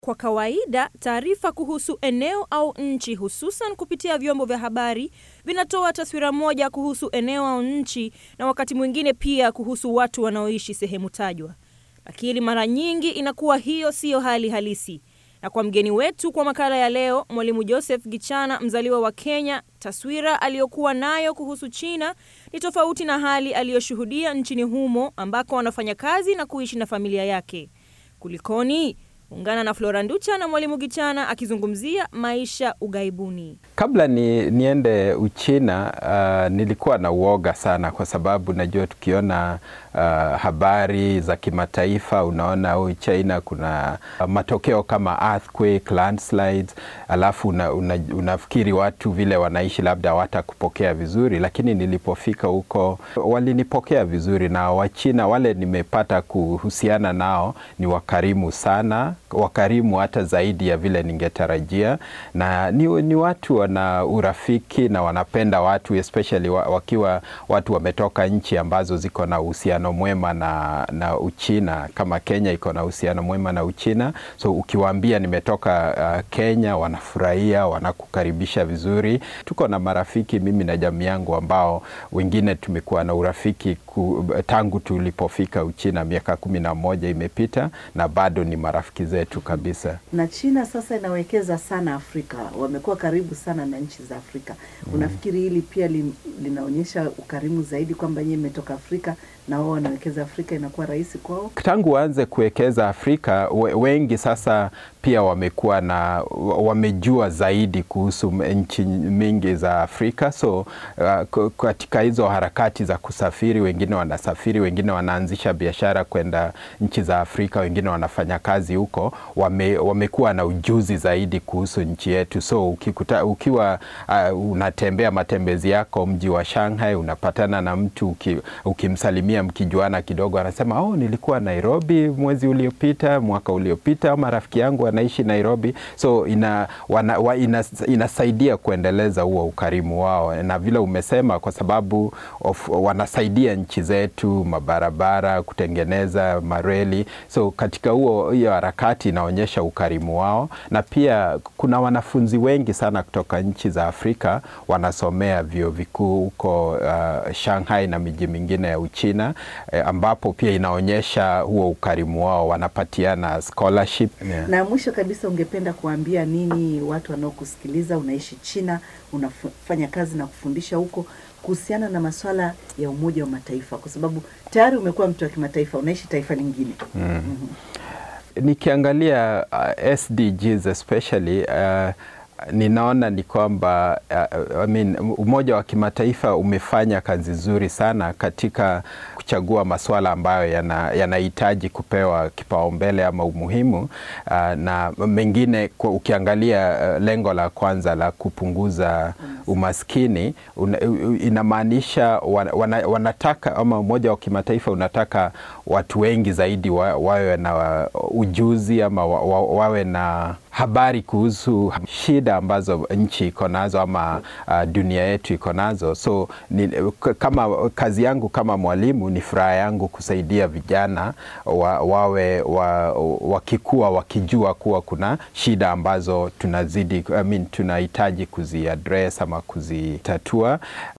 Kwa kawaida, taarifa kuhusu eneo au nchi, hususan kupitia vyombo vya habari, vinatoa taswira moja kuhusu eneo au nchi, na wakati mwingine pia kuhusu watu wanaoishi sehemu tajwa. Lakini mara nyingi inakuwa hiyo siyo hali halisi. Na kwa mgeni wetu kwa makala ya leo, Mwalimu Joseph Gichana, mzaliwa wa Kenya, taswira aliyokuwa nayo kuhusu China ni tofauti na hali aliyoshuhudia nchini humo ambako anafanya kazi na kuishi na familia yake. Kulikoni? Ungana na Flora Nducha na Mwalimu Gichana akizungumzia maisha ughaibuni. Kabla ni, niende Uchina uh, nilikuwa na uoga sana, kwa sababu najua tukiona uh, habari za kimataifa unaona oh, China kuna uh, matokeo kama earthquake, landslides, alafu una, una, unafikiri watu vile wanaishi labda hawatakupokea vizuri, lakini nilipofika huko walinipokea vizuri, na Wachina wale nimepata kuhusiana nao ni wakarimu sana wakarimu hata zaidi ya vile ningetarajia, na ni, ni watu wana urafiki na wanapenda watu especially wakiwa watu wametoka nchi ambazo ziko na uhusiano mwema na, na Uchina kama Kenya iko na uhusiano mwema na Uchina. So ukiwaambia nimetoka uh, Kenya wanafurahia, wanakukaribisha vizuri. Tuko na marafiki mimi na jamii yangu ambao wengine tumekuwa na urafiki ku, tangu tulipofika Uchina, miaka kumi na moja imepita na bado ni marafiki zetu kabisa. Na China sasa inawekeza sana Afrika, wamekuwa karibu sana na nchi za Afrika. Mm. Unafikiri hili pia li, linaonyesha ukarimu zaidi kwamba nyie mmetoka Afrika na wao wanawekeza Afrika, inakuwa rahisi kwao? Tangu waanze kuwekeza Afrika, wengi sasa pia wamekuwa na wamejua zaidi kuhusu nchi mingi za Afrika. So uh, katika hizo harakati za kusafiri, wengine wanasafiri, wengine wanaanzisha biashara kwenda nchi za Afrika, wengine wanafanya kazi huko, wame, wamekuwa na ujuzi zaidi kuhusu nchi yetu. So ukikuta, ukiwa uh, unatembea matembezi yako mji wa Shanghai, unapatana na mtu uki, ukimsalimia mkijuana kidogo, anasema oh, nilikuwa Nairobi mwezi uliopita, mwaka uliopita, ama rafiki yangu anaishi Nairobi. So ina, wana, wa, ina, inasaidia kuendeleza huo ukarimu wao, na vile umesema, kwa sababu of, wanasaidia nchi zetu mabarabara, kutengeneza mareli. So katika huo hiyo harakati inaonyesha ukarimu wao, na pia kuna wanafunzi wengi sana kutoka nchi za Afrika wanasomea vyuo vikuu huko uh, Shanghai na miji mingine ya Uchina eh, ambapo pia inaonyesha huo ukarimu wao, wanapatiana scholarship yeah. Na mwisho kabisa, ungependa kuambia nini watu wanaokusikiliza? Unaishi China, unafanya kazi na kufundisha huko kuhusiana na masuala ya Umoja wa Mataifa, kwa sababu tayari umekuwa mtu wa kimataifa, unaishi taifa lingine mm. mm -hmm. Nikiangalia uh, SDGs especially uh, ninaona ni kwamba uh, I mean, Umoja wa Kimataifa umefanya kazi nzuri sana katika kuchagua masuala ambayo yanahitaji yana kupewa kipaumbele ama umuhimu uh, na mengine kwa, ukiangalia uh, lengo la kwanza la kupunguza umaskini una, inamaanisha wana, wanataka ama Umoja wa Kimataifa unataka watu wengi zaidi wa, wawe na ujuzi ama wa, wa, wawe na habari kuhusu shida ambazo nchi iko nazo ama uh, dunia yetu iko nazo. So ni, kama kazi yangu kama mwalimu ni furaha yangu kusaidia vijana wa, wawe wa, wakikua wakijua kuwa kuna shida ambazo tunazidi I mean, tunahitaji kuziaddress ama kuzitatua.